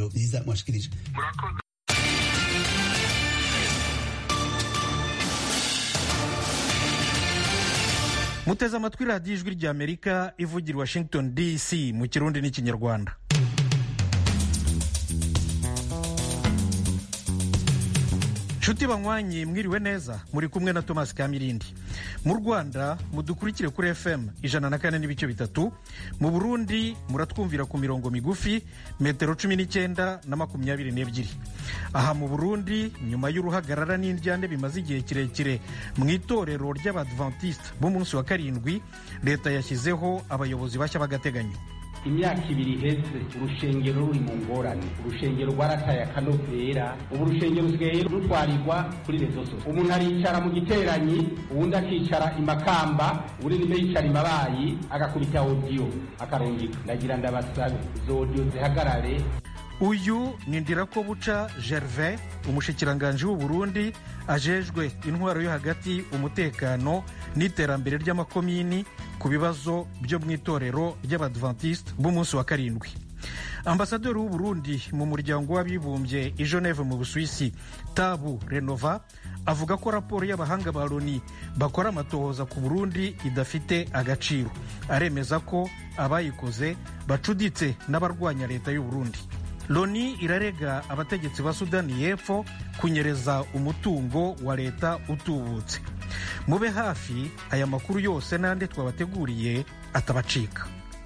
byiza mwashikirije murakoze muteze amatwi radiyo ijwi ry'amerika ivugira i washington dc mu kirundi n'ikinyarwanda nshuti banywanyi mwiriwe neza muri kumwe na thomas kamirindi mu rwanda mudukurikire kuri fm ijana na kane n'ibice bitatu mu burundi muratwumvira ku mirongo migufi metero cumi n'icyenda na makumyabiri n'ebyiri aha mu burundi nyuma y'uruhagarara n'indyane bimaze igihe kirekire mu itorero ry'abadventiste b'umunsi wa karindwi leta yashyizeho abayobozi bashya b'agateganyo imyaka ibiri iheze urushengero ruri mu ngorane urushengero rwarataye akanovera ubu urushengero rusigaye rutwarirwa kuri rezo sose umuntu aricara mu giteranyi uwundi akicara imakamba uwundi nimba yicara imabayi agakubita odiyo akarungika ndagira ndabasabe izo odiyo zihagarare uyu ni ndirakobuca gervais umushikiranganji w'u burundi ajejwe intwaro yo hagati umutekano n'iterambere ry'amakomini ku bibazo byo mu itorero ry'abadventiste b'umunsi wa karindwi ambasaderi w'u burundi mu muryango w'abibumbye i geneve mu busuwisi tabu renova avuga ko raporo y'abahanga ba loni bakora amatohoza ku burundi idafite agaciro aremeza ko abayikoze bacuditse n'abarwanya leta y'u burundi loni irarega abategetsi ba sudani y'epfo kunyereza umutungo wa leta utubutse mube hafi aya makuru yose n'andi twabateguriye atabacika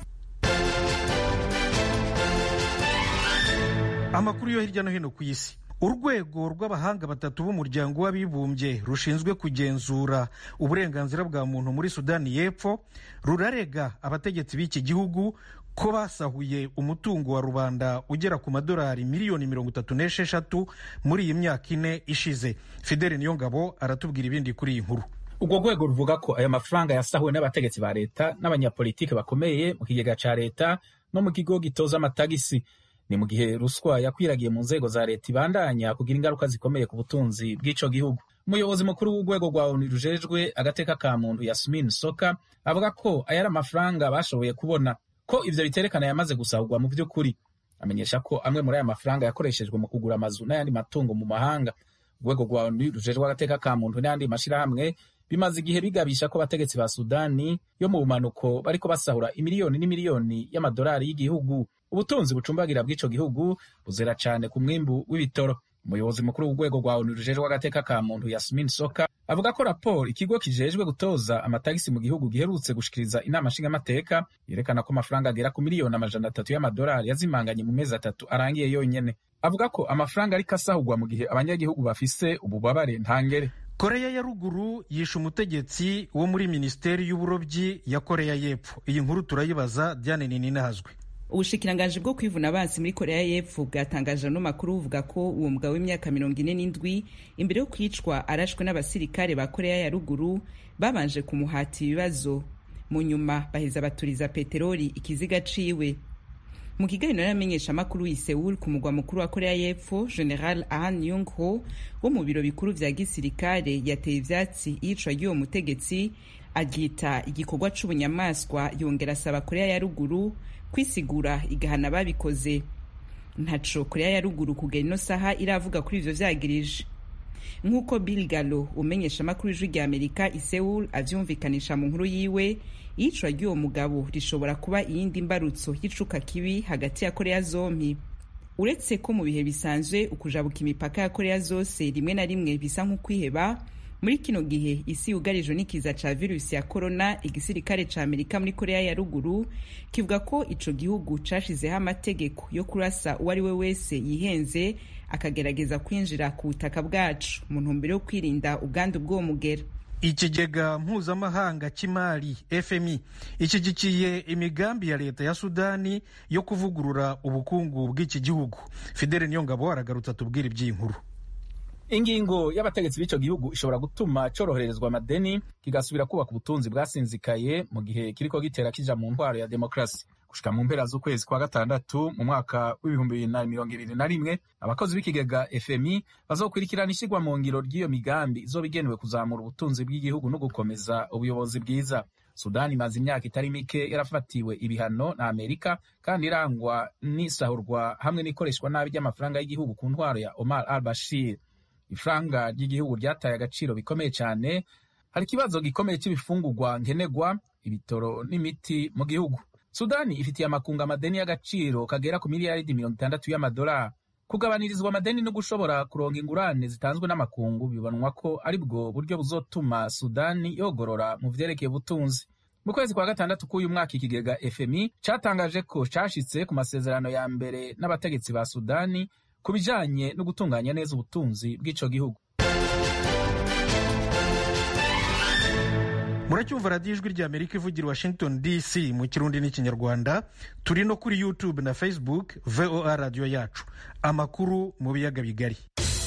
amakuru yo hirya no hino ku isi urwego rw'abahanga batatu b'umuryango w'abibumbye rushinzwe kugenzura uburenganzira bwa muntu muri sudani y'epfo rurarega abategetsi b'iki gihugu ko basahuye umutungo wa rubanda ugera ku madolari miliyoni mirongo itatu n'esheshatu muri iyi myaka ine ishize fideli niyongabo aratubwira ibindi kuri iyi nkuru urwo rwego ruvuga ko aya mafaranga yasahuwe n'abategetsi ba leta n'abanyapolitiki bakomeye mu kigega ca leta no mu kigo gitoza amatagisi ni mu gihe ruswa yakwiragiye mu nzego za leta ibandanya kugira ingaruka zikomeye ku butunzi bw'ico gihugu umuyobozi mukuru w'urwego rwa onu rujejwe agateka ka muntu yasmin soka avuga ko aya ari amafaranga bashoboye kubona ko ivyo biterekana yamaze gusahurwa mu vy'ukuri amenyesha ko amwe muri aya mafaranga yakoreshejwe mu kugura amazu n'ayandi matungo mu mahanga urwego rwa onu rujejwe agateka ka muntu n'ayandi mashirahamwe bimaze igihe bigabisha ko abategetsi ba sudani yo mu bumanuko bariko basahura imiliyoni n'imiliyoni y'amadolari y'igihugu ubutunzi bucumbagira bw'ico gihugu buzera cane ku mwimbu w'ibitoro umuyobozi mukuru w'urwego rwa onu rujejwe agateka ka muntu yasmin soka avuga ko raporo ikigo kijejwe gutoza amatagisi mu gihugu giherutse gushikiriza inama nshingamateka yerekana ko amafaranga agera ku miliyoni amajana atatu y'amadolari yazimanganye mu mezi atatu arangiye yonyene avuga ko amafaranga ariko asahurwa mu gihe abanyagihugu bafise ububabare ntangere koreya ya ruguru yishe umutegetsi wo muri minisiteri y'uburobyi ya koreya y'epfo iyi nkuru turayibaza diane ninahazwe ubushikiranganji bwo kwivuna abansi muri koreya y'epfo bwatangaje ano makuru buvuga ko uwo mugabo w'imyaka mirongo ine n'indwi imbere yo kwicwa arashwe n'abasirikare ba koreya ya ruguru babanje kumuhata ibibazo mu nyuma baheza baturiza peteroli ikiziga ciwe mu kiganiro n'amenyeshamakuru i Seoul ku mugwa mukuru wa koreya y'epfo general ahn yung ho wo mu biro bikuru vya gisirikare yateye ivyatsi iyicwa ry'uwo mutegetsi aryita igikorwa c'ubunyamaswa yongera asaba koreya ya ruguru kwisigura igahana babikoze ntaco koreya ya ruguru kugera ino saha iravuga kuri ivyo vyagirije nk'uko bill galo umenyesha amakuru y'ijwi rya amerika i Seoul avyumvikanisha mu nkuru yiwe iyicwa ry'uwo mugabo rishobora kuba iyindi mbarutso y'icuka kibi hagati ya koreya zompi uretse ko mu bihe bisanzwe ukujabuka imipaka ya koreya zose rimwe na rimwe bisa nk'ukwiheba muri kino gihe isi yugarijwe n'ikiza ca virusi ya korona igisirikare ca amerika muri koreya ya ruguru kivuga ko ico gihugu cashizeho amategeko yo kurasa uwo ari we wese yihenze akagerageza kwinjira ku butaka bwacu mu ntumbero yo kwirinda ubwandu bw'uwo mugera ikigega mpuzamahanga cy'imari fmi ishyigikiye imigambi ya leta ya sudani yo kuvugurura ubukungu bw'iki gihugu fidele niyongabo aragarutse atubwira iby'iyi nkuru ingingo y'abategetsi b'ico gihugu ishobora gutuma coroherezwa amadeni kigasubira kubaka ubutunzi bwasinzikaye mu gihe kiriko gitera kija mu ntwaro ya demokarasi gushika mu mpera z'ukwezi kwa gatandatu mu mwaka w'ibihumbi bibiri na mirongo ibiri na rimwe abakozi b'ikigega fmi bazokurikirana ishigwa mu ngiro ry'iyo migambi izoba igenewe kuzamura ubutunzi bw'igihugu no gukomeza ubuyobozi bwiza sudani imaze imyaka itari mike yarafatiwe ibihano na amerika kandi irangwa n'isahurwa hamwe n'ikoreshwa nabi ry'amafaranga y'igihugu ku ntwaro ya omar al bashir ifaranga ry'igihugu ryataye agaciro bikomeye cyane hari ikibazo gikomeye cy'ibifungurwa nkenerwa ibitoro n'imiti mu gihugu sudani ifitiye amakungu amadeni y'agaciro kagera ku miliyaridi mirongo itandatu y'amadolari kugabanirizwa amadeni no gushobora kuronga ingurane zitanzwe n'amakungu bibonwa ko ari bwo buryo buzotuma sudani yogorora mu vyerekeye ubutunzi mu kwezi kwa gatandatu k'uyu mwaka ikigega fmi catangaje ko cashitse ku masezerano ya mbere n'abategetsi ba sudani ku bijanye no gutunganya neza ubutunzi bw'ico gihugu muracyumva radiyo ijwi rya amerika ivugira washington dc mu kirundi n'ikinyarwanda turi no kuri youtube na facebook voa radiyo yacu amakuru mu biyaga bigari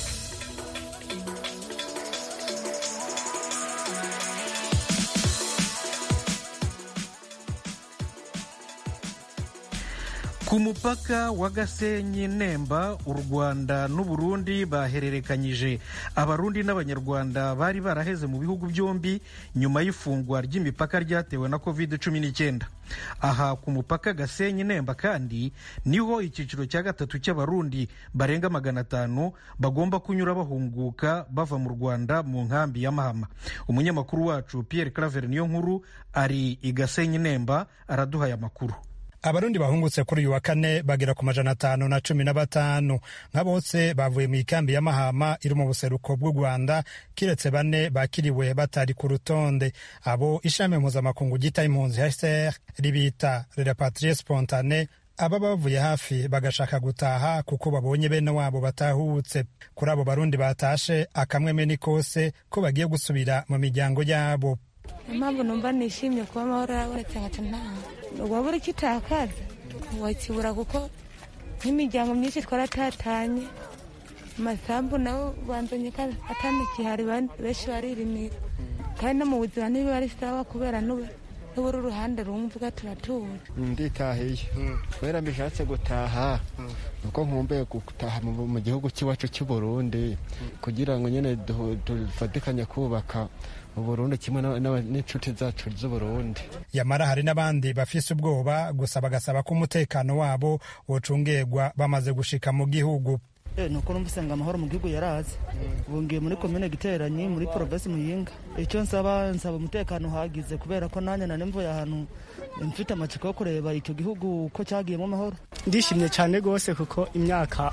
ku mupaka wa gasenyi nemba u rwanda n'uburundi bahererekanyije abarundi n'abanyarwanda bari baraheze mu bihugu byombi nyuma y'ifungwa ry'imipaka ryatewe na covid cumi n'icyenda aha ku mupaka gasenyi nemba kandi niho icyiciro cya gatatu cy'abarundi barenga magana atanu bagomba kunyura bahunguka bava mu rwanda mu nkambi ya mahama umunyamakuru wacu pierre claver niyo nkuru ari i gasenyi nemba araduhaye amakuru abarundi bahungutse kuri uyu wa kane bagera ku majana atanu na cumi na batanu nka bose bavuye mu ikambi ya mahama iri mu buseruko bw'u rwanda kiretse bane bakiriwe batari ku rutonde abo ishami mpuzamakungu ryita impunzi hcr ribita repatrie spontane aba bavuye hafi bagashaka gutaha kuko babonye bene wabo batahutse kuri abo barundi batashe akamweme ni kose ko bagiye gusubira mu miryango yabo impamvu numva nishimye kuba amahoro yabonetse nkaca ntaha waba uri kitakaza wakibura kuko nk'imiryango myinshi twaratatanye amasambu nawe banzanye ko atamikihari benshi baririmira kandi no mu buzima ntibiba ari sawa kubera n'ubu uri uruhande rumwe uvuga turatura nditahiye kubera mbishatse gutaha nuko nkumbuye gutaha mu gihugu cy'iwacu cy'u Burundi kugira ngo nyine dufatikanye kubaka uburundi kimwe n'inshuti zacu z'uburundi yamara hari n'abandi bafise ubwoba gusa bagasaba ko umutekano wabo wocungerwa bamaze gushika mu gihugu nuko numva usanga amahoro mu gihugu yaraze ubu ngiye muri komine giteranyi muri provinsi muyinga icyo nsaba nsaba umutekano uhagize kubera ko nanjye nari mvuye ahantu mfite amatsiko yo kureba icyo gihugu ko cyagiyemo amahoro ndishimye cyane rwose kuko imyaka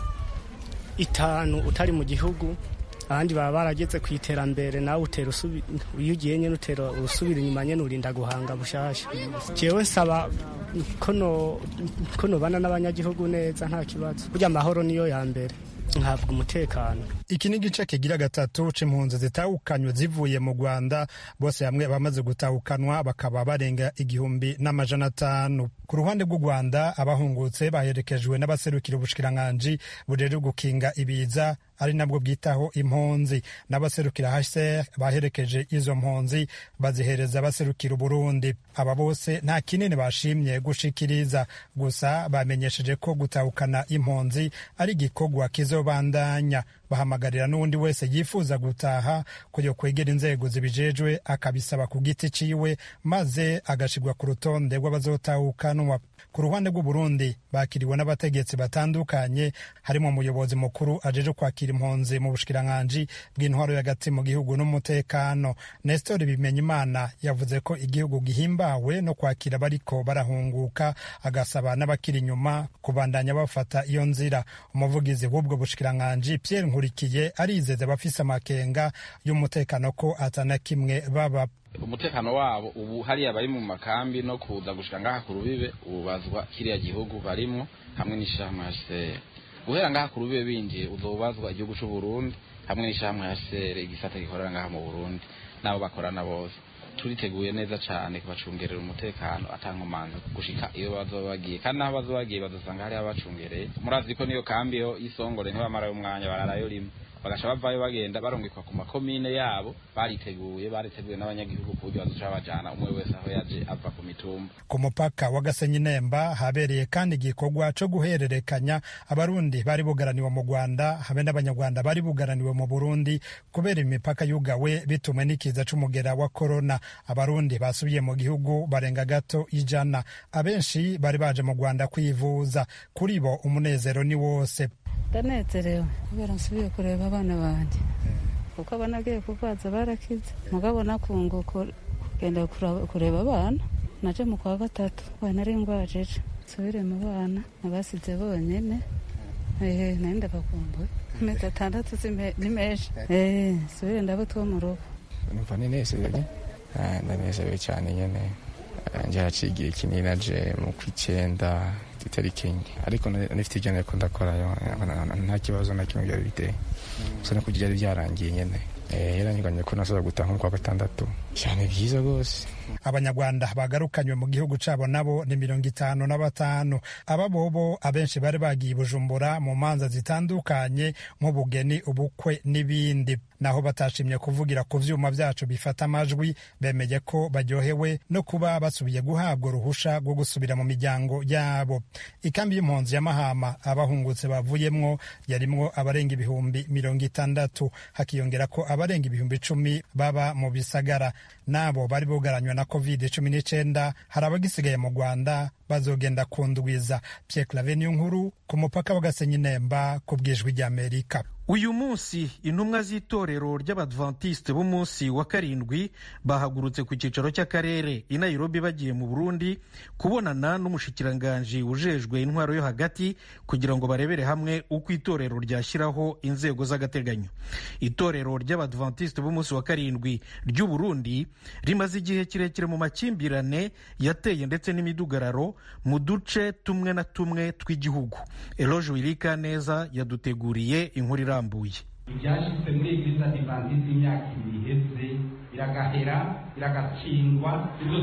itanu utari mu gihugu abandi baba barageze ku iterambere nawe utera iyo ugiye nyine utera usubira inyuma nyine urinda guhanga bushasha jewe nsaba ko nobana n'abanyagihugu neza nta kibazo burya amahoro niyo ya mbere nkavuga umutekano iki ni igice kigira gatatu c'impunzi zitahukanywe zivuye mu rwanda bose hamwe bamaze gutahukanwa bakaba barenga igihumbi n'amajana atanu ku ruhande rw'u rwanda abahungutse baherekejwe n'abaserukira ubushikiranganji bujejwe gukinga ibiza ari nabwo bwitaho impunzi n'abaserukira hcr baherekeje izo mpunzi bazihereza abaserukira uburundi aba bose nta kinini bashimye gushikiriza gusa bamenyesheje ko gutahukana impunzi ari igikorwa kizobandanya bahamagarira n'uwundi wese yifuza gutaha kujya kwegera inzego zibijejwe akabisaba ku giti ciwe maze agashirwa ku rutonde rw'abazotahukanwa ku ruhande rw'uburundi bakiriwe n'abategetsi batandukanye harimo umuyobozi mukuru ajeje kwakira impunzi mu bushikiranganji bw'intwaro y'agati mu gihugu n'umutekano nestor bimenyimana yavuze ko igihugu gihimbawe no kwakira bariko barahunguka agasaba n'abakiri inyuma kubandanya bafata iyo nzira umuvugizi w'ubwo bushikiranganji pierre nkurikiye arizeza abafise amakenga y'umutekano ko atana kimwe baba umutekano wabo ubu hariya bari mu makambi no kuza gushika ngaha ku rubibe ubazwa kiriya gihugu barimwo hamwe n'ishyirahamwe HCR guhera ngaha ku rubibe binjiye uzobazwa igihugu c'u Burundi hamwe n'ishyirahamwe HCR igisata gikorera ngaha mu Burundi nabo bakorana bose turiteguye neza cyane kubacungerera umutekano atankomanzi gushika iyo bazoba bagiye kandi naho bazoba bagiye bazosanga hariho abacungereye murazi ko niyo kambi yo y'isongore ntibamarayo umwanya bararayo rimwe bagaca bavayo bagenda barungikwa ku makomine yabo bariteguye bariteguye n'abanyagihugu ku buryo bazoca babajana umwe wese aho yaje ava ku mitumba ku mupaka wa gasenyi nemba habereye kandi igikorwa co guhererekanya abarundi bari bugaraniwe mu rwanda habe n'abanyarwanda bari bugaraniwe mu burundi kubera imipaka yugawe bitumwe n'ikiza c'umugera wa korona abarundi basubiye mu gihugu barenga gato ijana abenshi bari baje mu rwanda kwivuza kuri bo umunezero ni wose ndanezerewe kubera nsubiye kureba abana banjye kuko abana agiye kurwaza barakize mugabo nakunguka kugenda kureba abana naje mu kwa gatatu we nari ngwajije nsubire mu bana nabasize bonyene ehe nari ndabakumbuye amezi atandatu ni menshi ehe nsubire ndabo two mu rugo numva ninezerewe ndanezerewe cyane nyene nje haciye igihe kinini naje mu kw'icyenda itariki enye ariko nifite ibyo nariko ndakorayo nta kibazo na kimwe byari biteye gusa no kugira byari byarangiye nyene yaranyiganye ko nasaba gutaha nko kwa gatandatu cyane byiza rwose abanyarwanda bagarukanywe mu gihugu cabo nabo ni mirongo itanu na batanu aba bobo abenshi bari bagiye i bujumbura mu manza zitandukanye nk'ubugeni ubukwe n'ibindi naho batashimye kuvugira ku vyuma vyacu bifata amajwi bemeye ko baryohewe no kuba basubiye guhabwa uruhusha rwo gusubira mu miryango yabo ikambi y'impunzi ya mahama abahungutse bavuyemwo yarimwo abarenga ibihumbi mirongo itandatu hakiyongera ko abarenga ibihumbi icumi baba mu bisagara nabo bari bugaranywe na covid cumi n'icenda hari abagisigaye mu rwanda bazogenda kundwiza pierre clave niyo nkuru ku mupaka wa gasenyi nemba ku bwijwi ry'amerika uyu munsi intumwa z'itorero ry'abadventiste b'umunsi wa karindwi bahagurutse ku cyicaro cy'akarere i nairobi bagiye mu burundi kubonana n'umushikiranganji ujejwe intwaro yo hagati kugira ngo barebere hamwe uko itorero ryashyiraho inzego z'agateganyo itorero ry'abadventiste b'umunsi wa karindwi ry'u burundi rimaze igihe kirekire mu makimbirane yateye ndetse n'imidugararo mu duce tumwe na tumwe tw'igihugu eloge wirika neza yaduteguriye inkuru irambuye ibyashyitse muri eglise adivantiste imyaka ibiri iheze biragahera biragatsindwa ibyo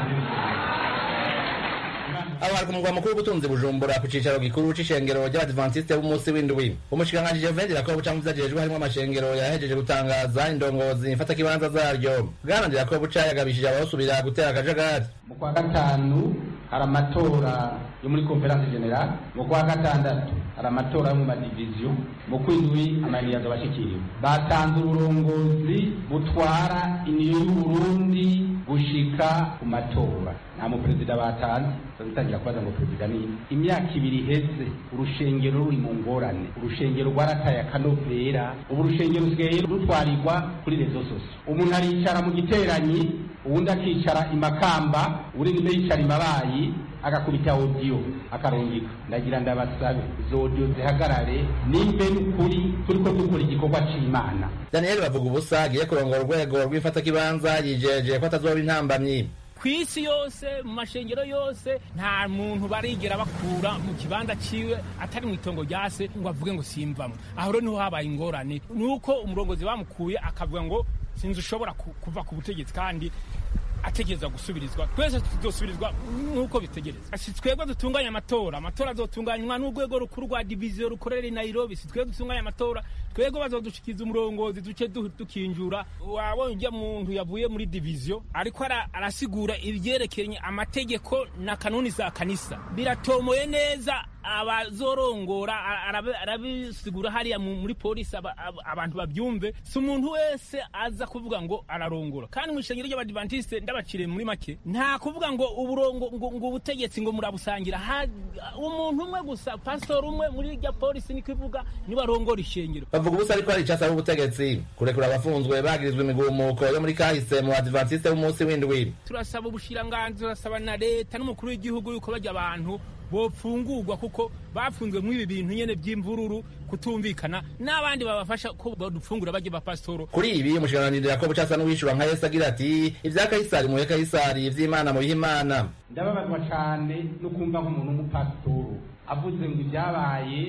abo hari ku mugwa mukuru w'ubutunzi bujumbura ku cicaro gikuru c'ishengero ry'abadivantisite b'umunsi w'indwi umushikiranganji jevendira ko buca muvyo ajejwe harimwo amashengero yahejeje gutangaza indongozi mfatakibanza zaryo bwanandira ko buca yagabishije abawusubira gutera akajagari mu kwa gatanu hari amatora yo muri konferanse general mu kwa gatandatu hari amatora yo mu madiviziyo mu kwindwi amayiniyazo bashikiriwe batanze uburongozi butwara iniyo y'uburundi gushika ku matora nta muperezida batanze bazitangira kubaza ngo perezida ni imyaka ibiri iheze urushengero ruri mu ngorane urushengero rwarataye akanovera ubu urushengero rusigaye rutwarirwa kuri rezo soso umuntu aricara mu giteranyi uwundi akicara imakamba uwundi yicara imabayi agakubita odiyo akarungika ndagira ndabasabe izo odiyo zihagarare nimbe n'ukuri turiko dukora igikorwa c'imana daniyeli bavuga ubusa agiye kurongora urwego rw'ifatakibanza yijeje ko atazoba intambamyi ku isi yose mu mashengero yose nta muntu barigera bakura mu kibanza ciwe atari mu itongo rya se ngo avuge ngo simvamo aho rero niho habaye ingorane nuko umurongozi bamukuye akavuga ngo sinzi ushobora kuva ku butegetsi kandi ategereza gusubirizwa twese tuzosubirizwa nk'uko bitegereza si twebwe dutunganya amatora amatora azotunganywa n'urwego rukuru rwa diviziyo rukorera i nairobi si twebwe dutunganya amatora twebwe bazodushikiza umurongozi duce dukinjura wabonye ujya muntu yavuye muri diviziyo ariko arasigura ibyerekeranye amategeko na kanuni za kanisa biratomoye neza abazorongora arabisigura hariya muri polisi abantu babyumve si umuntu wese aza kuvuga ngo ararongora kandi mu ishengero ry'abadivantisite ndabaciriye muri make nta kuvuga ngo uburongo ngo ubutegetsi ngo murabusangira umuntu umwe gusa pasitori umwe muri rya polisi niko ivuga niba arongora ishengero bavuga ubusa ariko hari icasaba ubutegetsi kurekura abafunzwe bagirizwa imigumuko yo muri kahise mu badivantiste b'umunsi w'indwi turasaba ubushiranganzi turasaba na leta n'umukuru w'igihugu yuko bajya abantu bofungurwa kuko bafunzwe muri ibi bintu nyene by'imvururu kutumvikana n'abandi babafasha ko badufungura bajye bapasitoro kuri ibi umushikiranganji ko bucasa n'uwishura nka yesu agira ati ibya kayisari muhe kayisari ivy'imana mubihe imana ndababazwa cane no kumva nk'umuntu w'umupasitoro avuze ngo ibyabaye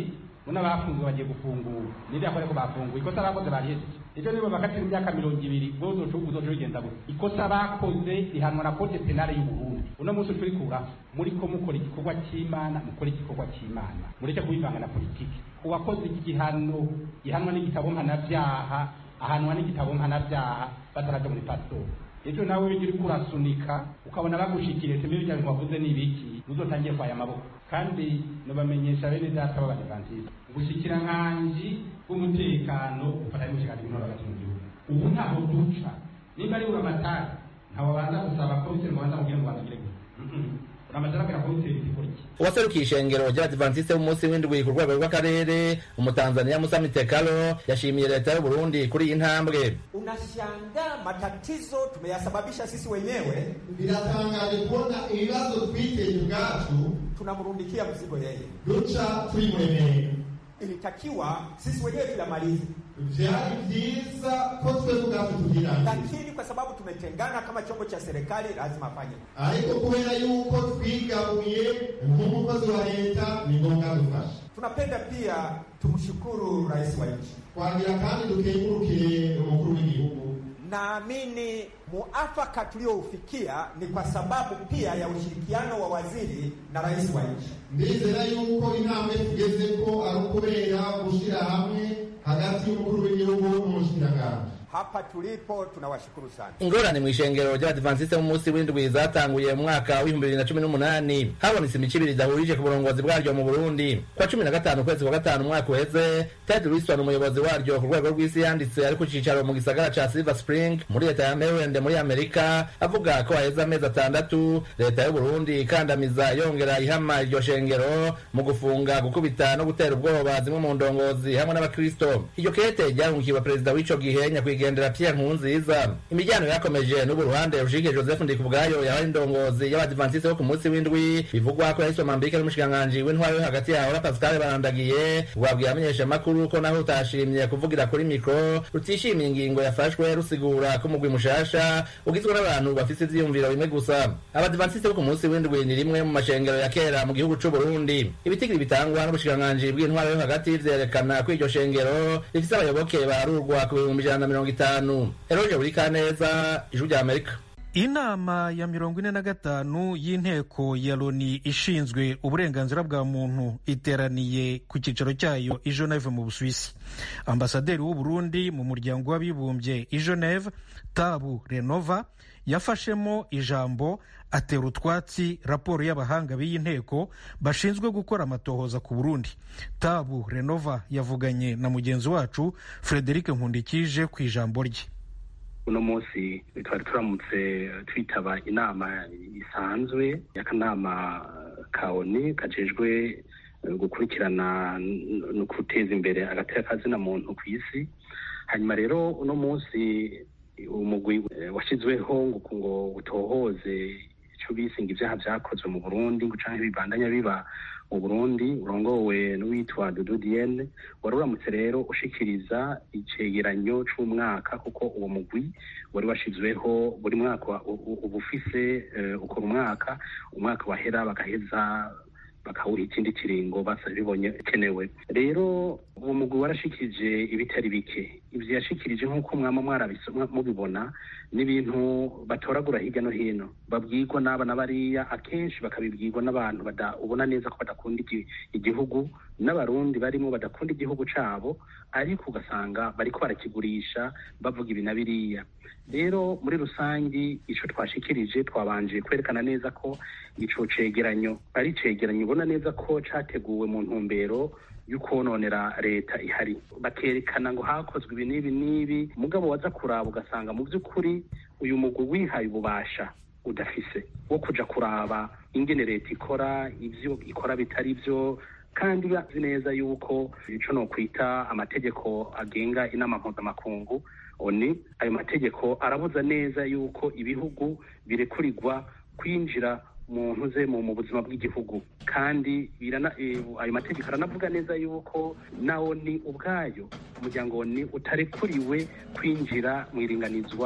none abafunzwe bagiye gufungura niriya kore ko bafunguye ikosa bakoze barihejeje ejo nibo bakatira imyaka mirongo ibiri bo uzoca uzoca bigenza gutya ikosa bakoze rihanwa na kote penale y'uburundi uno munsi ucurikura muri ko mukora igikorwa cy'imana mukora igikorwa cy'imana mureke kubivanga na politiki uwakoze igihano gihanwa n'igitabo mpanabyaha ahanwa n'igitabo mpanabyaha bataraja muri pasitori ejo nawe iyo uriko urasunika ukabona bagushikiriye tembe bijya bintu wavuze ni ibiki uzotangiye kwaya amaboko kandi nobamenyesha bene data b'abadivantisite ubushikiranganji bw'umutekano bufatanye n'ubushikiranganji bw'intore hagati mu gihugu ubu ntaho duca nimba ari uramatari ntawe babanza gusaba komiseri ngo banza mubwire ngo bandagire gusa uramatari abwira komiseri ikora iki uwaserukiye ishengero ry'abadivantisite b'umunsi w'indwi ku rwego rw'akarere umutanzania musa mitekalo yashimiye leta y'uburundi kuri iyi ntambwe unashangaa matatizo tumeyasababisha sisi wenyewe biratangaje kubona ibibazo twiteye ubwacu tunamrundikia mzigo yeye duca tuyimuremera ilitakiwa sisi wenyewe tuyamalize vyari vyiza ko twebwe ubwacu tugirangiza lakini kwa sababu tumetengana kama chombo cha serikali lazima afanye ariko kubera yuko twigabuye nk'umukozi wa leta ni ngombwa dufashe tunapenda pia tumshukuru rais wa nchi twagira kandi dukengurukire umukuru w'igihugu naamini muafaka tulioufikia ni kwa sababu pia ya ushirikiano wa waziri na rais wa nchi ndizera yuko intambwe tugeze ko ari ukubera gushyira hamwe hagati y'umukuru w'igihugu n'umushikiranganji hapa tulipo tunawashukuru sana ingorane mu ishengero ry'abadivantisite b'umunsi w'indwi zatanguye mu mwaka w'ibihumbi bibiri na cumi n'umunani habonetse imico ibiri idahurije ku burongozi bwaryo mu burundi kwa cumi na gatanu ukwezi kwa gatanu umwaka uheze ted wilson umuyobozi waryo ku rwego rw'isi yanditse ari ku cicaro mu gisagara ca silver spring muri leta ya maryland muri amerika avuga ko haheze amezi atandatu leta y'uburundi ikandamiza yongera ihama iryo shengero mu gufunga gukubita no gutera ubwoba zimwe mu ndongozi hamwe n'abakristo iryo kete ryarungikiwe perezida w'ico gihe nyakwigendera pierre nkurunziza imiryango yakomeje n'ubu ruhande rushike joseph ndikubwayo yabaye indongozi y'abadivantisite bo ku munsi w'indwi bivugwa ko yahiswe mambike n'umushikiranganji w'intwaro yo hagati yaho na pascal barandagiye rwabwiye amenyeshamakuru ko naho utashimye kuvugira kuri mikro rutishimiye ingingo yafashwe rusigura ko umugwi mushasha ugizwe n'abantu bafise ivyiyumviro bimwe gusa abadivantisite bo ku munsi w'indwi ni rimwe mu mashengero ya kera mu gihugu c'u burundi ibitigiri bitangwa n'ubushikiranganji bw'intwaro yo hagati vyerekana ko iryo shengero rifise abayoboke barurwa ku bihumbi ijana na mirongo itanu eroje buri kaneza ijwi rya amerika inama ya mirongo ine na gatanu y'inteko ya loni ishinzwe uburenganzira bwa muntu iteraniye ku cyicaro cyayo i geneve mu busuwisi ambasaderi w'u burundi mu muryango w'abibumbye i geneve tabu renova yafashemo ijambo atera utwatsi raporo y'abahanga b'iyi nteko bashinzwe gukora amatohoza ku burundi tabu renova yavuganye na mugenzi wacu frederic nkundikije ku ijambo rye uno munsi twari turamutse twitaba inama isanzwe y'akanama ka oni kajejwe gukurikirana no guteza imbere agateka kazina muntu ku isi hanyuma rero uno munsi umugwi washyizweho ngo utohoze icyo bisinga ibyaha byakozwe mu burundi ngo canke bibandanya biba mu burundi urongowe n'uwitwa dudu diene wari uramutse rero ushikiriza icegeranyo c'umwaka kuko uwo mugwi wari washizweho buri mwaka uba ufise ukora umwaka umwaka wahera bagaheza bakawuha ikindi kiringo bibonye kenewe rero uwo mugwi warashikirije ibitari bike ivyo yashikirije nk'uko mwama mubibona n'ibintu batoragura hirya no hino babwirwa n'aba na bariya akenshi bakabibwirwa n'abantu ubona neza ko badakunda igihugu n'abarundi barimo badakunda igihugu cabo ariko ugasanga bariko barakigurisha bavuga ibi na biriya rero muri rusangi ico twashikirije twabanje kwerekana neza ko ico cegeranyo ari cegeranyo ubona neza ko categuwe mu ntumbero y'ukononera leta ihari bakerekana ngo hakozwe ibi n'ibi n'ibi mugabo waza kuraba ugasanga mu by'ukuri uyu mugwi wihaye ububasha udafise wo kuja kuraba ingene leta ikora ivyo ikora bitari vyo kandi bazi neza yuko ico no kwita amategeko agenga inama mpuzamakungu oni ayo mategeko arabuza neza yuko ibihugu birekurirwa kwinjira mu ntuze mu buzima bw'igihugu kandi ayo mategeko aranavuga neza yuko na oni ubwayo umuryango oni utarekuriwe kwinjira mu iringanizwa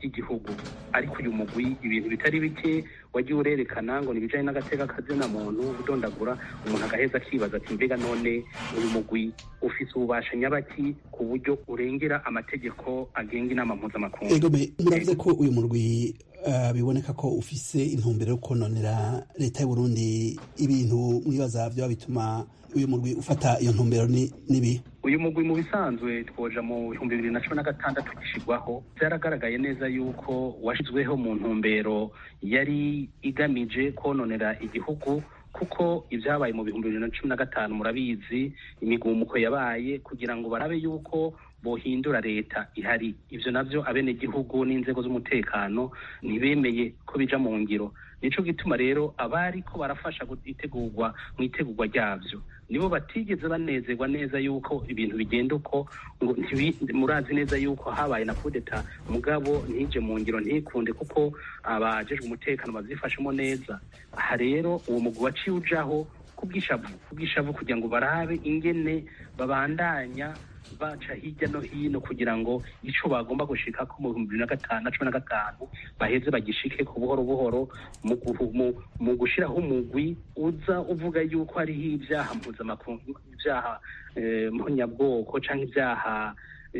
ry'igihugu ariko uyu mugwi ibintu bitari bike wagiye urerekana ngo nibijanye n'agateka kazina muntu udondagura umuntu agaheza akibaza ati mbega none uyu mugwi ufise ububasha nyabaki ku buryo urengera amategeko agenga inama mpuzamakungu egome muravuze ko uyu murwi uh, biboneka ko ufise intumbero yo kononera leta y'uburundi ibintu mwibaza vyoba bituma uyu murwi ufata iyo ntumbero ni nibi uyu mugwi mu bisanzwe twoja mu bihumbi bibiri na cumi na gatandatu gishirwaho byaragaragaye neza yuko washizweho mu ntumbero yari igamije kononera igihugu kuko ibyabaye mu bihumbi bibiri na cumi na gatanu murabizi imigumuko yabaye kugira ngo barabe yuko bohindura leta ihari ivyo navyo abenegihugu n'inzego z'umutekano ntibemeye ko bija mu ngiro nico gituma rero abari ko barafasha itegurwa mu itegurwa ryavyo nibo batigeze banezerwa neza yuko ibintu bigenda uko ngo murazi neza yuko habaye na kudeta mugabo ntije mu ngiro ntikunde kuko abajejwe umutekano bavyifashemo neza aha rero uwo mugwi waciye ujaho kubwishavu kubwishavu kugira ngo barabe ingene babandanya baca hirya no hino kugira ngo ico bagomba gushika ko mu bihumbi bibiri na gatanu na cumi na gatanu baheze bagishike ku buhoro buhoro mu gushiraho umugwi uza uvuga yuko hariho ibyaha mpuzamakungu ibyaha mponyabwoko canke ibyaha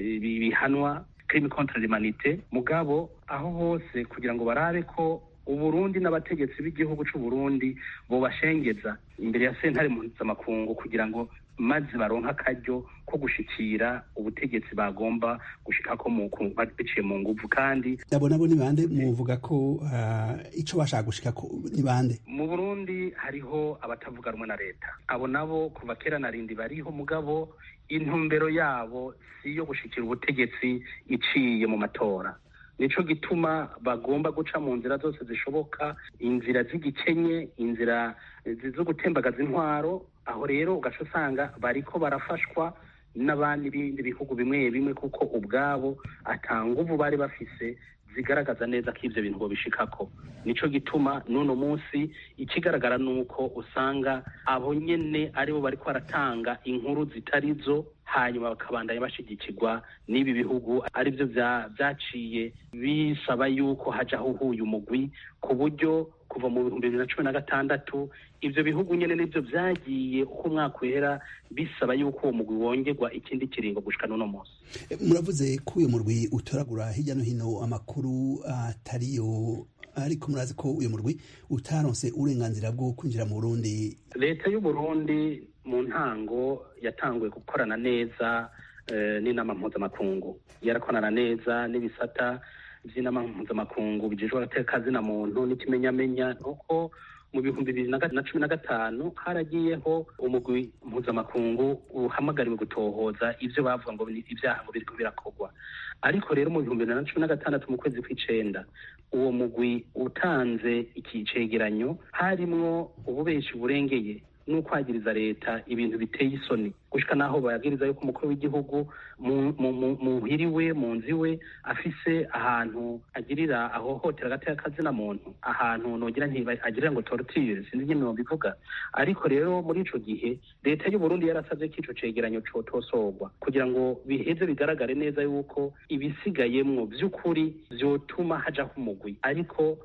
bihanwa crime contre l'humanité mugabo aho hose kugira ngo barabe ko uburundi n'abategetsi b'igihugu c'uburundi bobashengeza imbere ya sentare mpuzamakungu kugira ngo maze baronka akaryo ko gushikira ubutegetsi bagomba gushikako biciye mu nguvu kandi abo nabo ni bande muvuga ko uh, ico bashaka gushikako ni bande mu burundi hariho abatavuga rumwe na leta abo nabo kuva kera na rindi bariho mugabo intumbero yabo si iyo gushikira ubutegetsi iciye mu matora nico gituma bagomba guca mu nzira zose zishoboka inzira z'igikenye inzira zo gutembagaza intwaro aho rero ugaca usanga bariko barafashwa n'abandi bindi bihugu bimwe bimwe kuko ubwabo ata nguvu bari bafise zigaragaza neza ko ivyo bintu bobishikako nico gituma n'uno munsi ikigaragara nuko usanga abo nyene aribo bariko baratanga inkuru zitari zo hanyuma bakabandanya bashigikirwa n'ibi bihugu arivyo vyaciye bisaba yuko hajaho uhuye umugwi ku buryo kuva mu bihumbi bibiri na cumi na gatandatu ivyo bihugu nyene nivyo vyagiye uko umwaka uhera bisaba yuko uwo mugwi wongerwa ikindi kiringo gushika n'uno munsi muravuze ko uyu murwi utoragura hirya no hino amakuru atariyo ariko murazi ko uyu murwi utaronse uburenganzira bwo kwinjira mu burundi leta y'uburundi mu ntango yatanguye gukorana neza n'inama mpuzamakungu yarakorana neza n'ibisata by'inama mpuzamakungu bijejwe agateka zina muntu n'ikimenyamenya nuko mu bihumbi bibiri na cumi na gatanu haragiyeho umugwi mpuzamakungu uhamagariwe gutohoza ivyo bavuga ngo ibyaha ngo biriko birakorwa ariko rero mu bihumbi bibiri na cumi na gatandatu mu kwezi kw'icenda uwo mugwi utanze iki cegeranyo harimwo ububeshi burengeye n'ukwagiriza leta ibintu biteye isoni gushika naho bayagiriza yuko umukuru w'igihugu muhiriwe mu nzu iwe afise ahantu agirira ahohotera agateka kazina muntu ahantu nogira agirira ngo torture sinzi nyine bivuga ariko rero muri ico gihe leta y'u Burundi yarasavye ko ico cegeranyo cotosorwa kugira ngo biheze bigaragare neza yuko ibisigayemwo vy'ukuri vyotuma hajaho umugwi ariko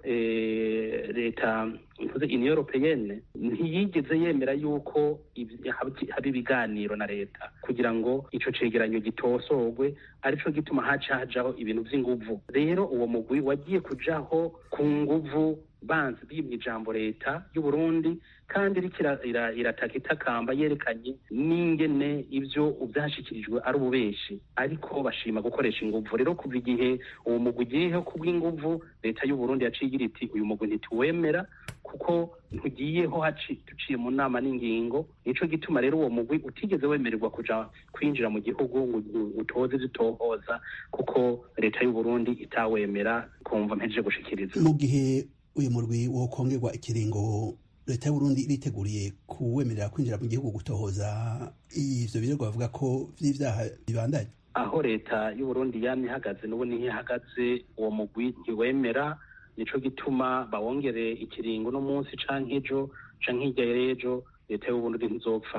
leta mvuze union européenne ntiyigeze yemera yuko haba ibiganiro na leta kugira ngo ico cegeranyo gitosorwe arico gituma haca hajaho ibintu vy'inguvu rero uwo mugwi wagiye kujaho ku nguvu banzi bimye ijambo leta y'u Burundi kandi iriko irataka itakamba yerekanye n'ingene ivyo vyashikirijwe ari ububeshi ariko bashima gukoresha inguvu rero kuva igihe uwo mugwi ugiyeho kubw'inguvu leta y'u Burundi yaciye igira iti uyu mugwi ntituwemera kuko ntugiyeho duciye mu nama n'ingingo nico gituma rero uwo mugwi utigeze wemererwa kuja kwinjira mu gihugu ngo utoze ivyo utohoza kuko leta y'u Burundi itawemera kumva mpejeje gushikiriza mu gihe uyu murwi wokongerwa ikiringo leta y'uburundi iriteguriye kuwemerera kwinjira mu gihugu gutohoza ivyo birego bavuga ko vy'ivyaha bibandanye aho leta y'uburundi yamye ihagaze n'ubu niho ihagaze uwo mugwi ntiwemera nico gituma bawongere ikiringo no munsi canke ejo canke hirya y'ejo leta y'uburundi ntizopfa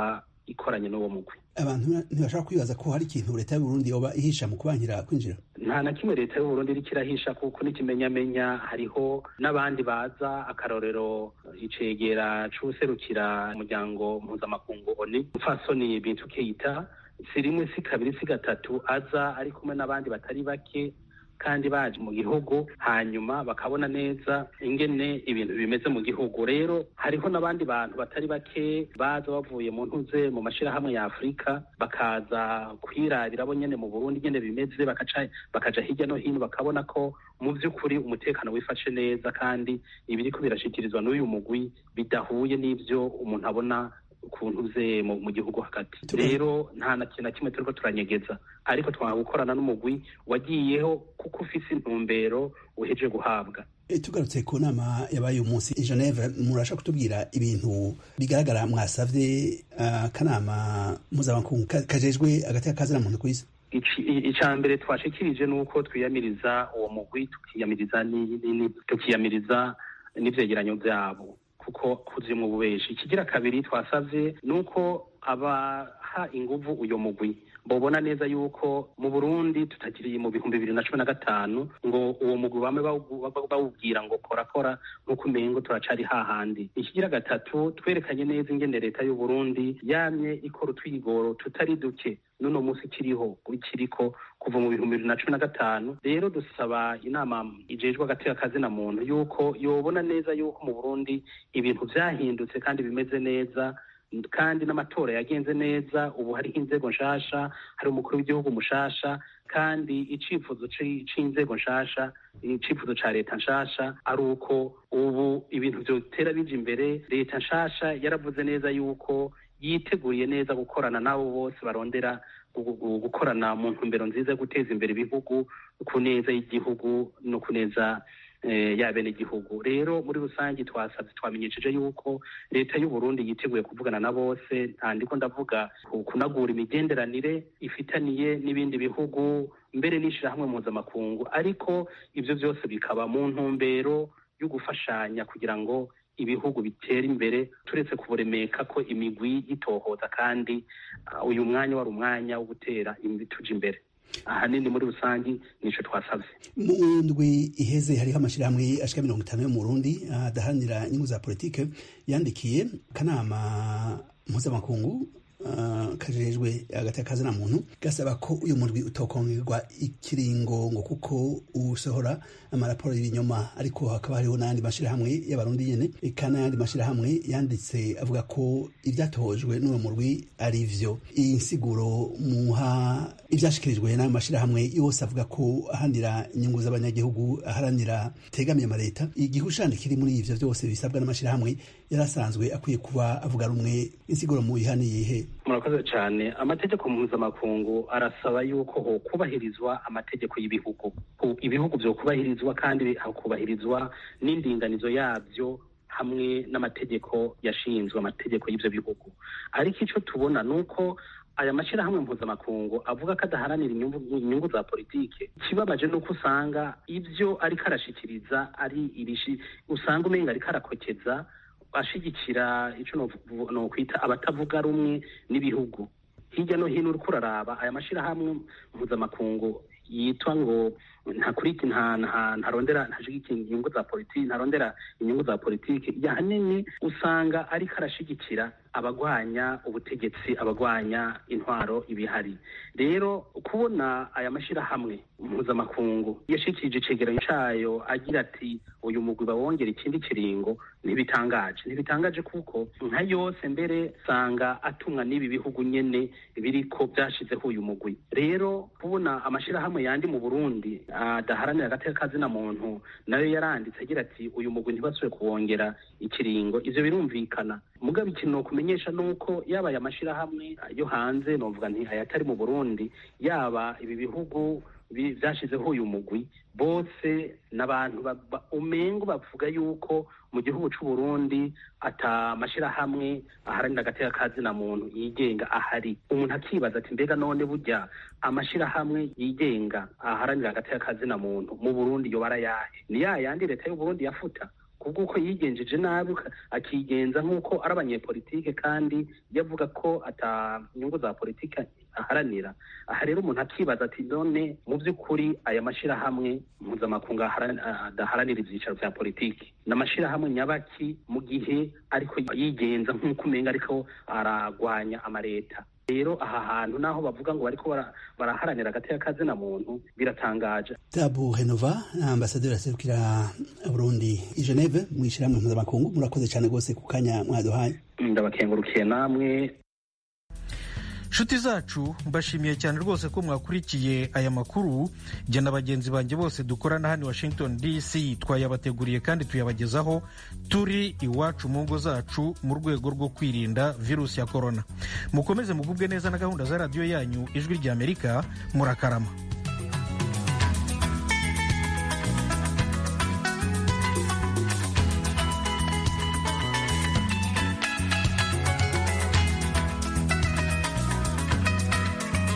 ikoranye n'uwo mugwi abantu ntibashaka kwibaza ko hari ikintu leta y'uburundi yoba ihisha mu kubankira kwinjira nta na kimwe leta y'uburundi iriko irahisha kuko n'ikimenyamenya hariho n'abandi baza akarorero icegera c'uwuserukira umuryango mpuzamakungu oni mfasoni bintu keita si rimwe si kabiri si gatatu aza ari kumwe n'abandi batari bake kandi baje mu gihugu hanyuma bakabona neza ingene ibintu bimeze mu gihugu rero hariho n'abandi bantu batari bake baza bavuye mu ntuze mu mashirahamwe ya afurika bakaza kwirabira bo nyene mu burundi nyene bimeze bakaca bakaja hirya no hino bakabona ko mu vy'ukuri umutekano wifashe neza kandi ibiriko birashikirizwa n'uyu mugwi bidahuye n'ivyo umuntu abona ukuntu uze mu gihugu hagati rero nta na kintu na kimwe turiko turanyegeza ariko twanga gukorana n'umugwi wagiyeho kuko ufise intumbero uheje guhabwa tugarutse ku nama yabaye uyu munsi i geneve murasha kutubwira ibintu bigaragara mwasavye akanama mpuzamakungu kajejwe agati kazina muntu kw'isi icya mbere twashikirije ni uko twiyamiriza uwo mugwi tukiyamiriza tukiyamiriza n'ivyegeranyo vyabo kuko kuzuye mu bubeshi ikigira kabiri twasavye ni uko abaha inguvu uyo mugwi bobona neza yuko mu burundi tutakiriye mu bihumbi bibiri na cumi na gatanu ngo uwo mugwi bame bawubwira ngo korakora nk'uko umengo turacari hahandi ikigira gatatu twerekanye neza ingene leta y'uburundi yamye ikora utwigoro tutari duke n'uno munsi kiriho ikiriko kuva mu bihumbi bibiri na cumi na gatanu rero dusaba inama ijejwe agateka kazina muntu yuko yobona neza yuko mu burundi ibintu vyahindutse kandi bimeze neza kandi n'amatora yagenze neza ubu hariho inzego nshasha hari umukuru w'igihugu mushasha kandi icifuzo c'inzego nshasha icifuzo ca leta nshasha ari uko ubu ibintu vyotera bija imbere leta nshasha yaravuze neza yuko yiteguriye neza gukorana n'abo bose barondera gukorana mu ntumbero nziza yo guteza imbere ibihugu ku neza y'igihugu no ku neza y'abenegihugu rero muri rusange twasabye twamenyesheje yuko leta y'uburundi yiteguye kuvugana na bose ntandiko ndavuga kunagura imigenderanire ifitaniye n'ibindi bihugu mbere n'ishirahamwe mpuzamakungu ariko ivyo vyose bikaba mu ntumbero yo gufashanya kugira ngo ibihugu bitera imbere turetse kuburemeka ko imigwi yitohoza kandi uyu mwanya wari umwanya wo gutera tuja imbere ahanini muri rusange nico twasavye mu ndwi iheze hariho amashirahamwe ashika mirongo itanu yo mu burundi adaharanira inyungu za politike yandikiye akanama mpuzamakungu Uh, kajejwe hagati y'akazina muntu gasaba ko uyu murwi utokongerwa ikiringo ngo kuko usohora amaraporo y'ibinyoma ariko hakaba hariho n'ayandi mashirahamwe y'abarundi nyene eka n'ayandi mashirahamwe yanditse avuga ko ivyatohojwe n'uwo murwi ari vyo iyi nsiguro muha ivyashikirijwe n'ayo mashirahamwe yose avuga ko aharanira inyungu z'abanyagihugu aharanira tegamiye amaleta igihushane kiri muri ivyo vyose bisabwa n'amashirahamwe yarasanzwe akwiye kuba avuga rumwe insiguro mu ihane yihe murakoze cyane amategeko mpuzamakungu arasaba yuko ho kubahirizwa amategeko y'ibihugu ibihugu byo kubahirizwa kandi hakubahirizwa n'indinganizo yabyo hamwe n'amategeko yashinzwe amategeko y'ibyo bihugu ariko icyo tubona ni uko aya mashyirahamwe mpuzamakungu avuga ko adaharanira inyungu za politike ikibabaje ni uko usanga ibyo ariko arashikiriza ari irishi usanga umenga ariko arakokeza ashigikira icyo nokwita abatavuga rumwe n'ibihugu hirya no hino uriko uraraba aya mashyirahamwe mpuzamakungu yitwa ngo ntakuriki ntarondera ntashigikira inyungu za politiki ntarondera inyungu za politiki yahanini usanga ariko arashigikira abagwanya ubutegetsi abagwanya intwaro ibihari rero kubona aya mashyirahamwe mpuzamakungu yashikirije icegeranyo cayo agira ati uyu mugwi bawongera ikindi kiringo ntibitangaje ntibitangaje kuko nka yose mbere usanga atumwa n'ibi bihugu nyene biriko vyashizeho uyu mugwi rero kubona amashirahamwe yandi mu burundi adaharanira agateka kazina muntu nayo yaranditse agira ati uyu mugwi ntibasubire kuwongera ikiringo ivyo birumvikana mugabo ikintu nokumenyesha nuko yaba aya mashirahamwe yo hanze novuga nti ayatari mu burundi yaba ibi bihugu vyashizeho uyu mugwi bose n'abantu umengo bavuga yuko mu gihugu c'uburundi ata mashirahamwe aharanira agateka kazina muntu yigenga ahari umuntu akibaza ati mbega none burya amashirahamwe yigenga aharanira agateka kazina muntu mu burundi yoba arayahe ni ya yandi leta y'uburundi yafuta kubw'uko yigenjeje nabi akigenza nk'uko ari abanyepolitike kandi yavuga ko ata nyungu za politike aharanira aha rero umuntu akibaza ati none mu by'ukuri aya mashyirahamwe mpuzamakungu adaharanira ibyicaro bya politiki ni amashyirahamwe nyabaki mu gihe ariko yigenza nk'uko umenga ariko aragwanya amaleta rero aha hantu naho bavuga ngo bariko baraharanira agati k'akazina muntu biratangaje tabu henova ambasaderi aserukira burundi i geneve mu ishyirahamwe mpuzamakungu murakoze cyane rwose ku kanya mwaduhaye ndabakengurukiye namwe nshuti zacu mbashimiye cyane rwose ko mwakurikiye aya makuru jye na bagenzi banjye bose dukorana hano washington dc twayabateguriye kandi tuyabagezaho turi iwacu mu ngo zacu mu rwego rwo kwirinda virusi ya korona mukomeze mugubwe neza na gahunda za radiyo yanyu ijwi ry'amerika murakarama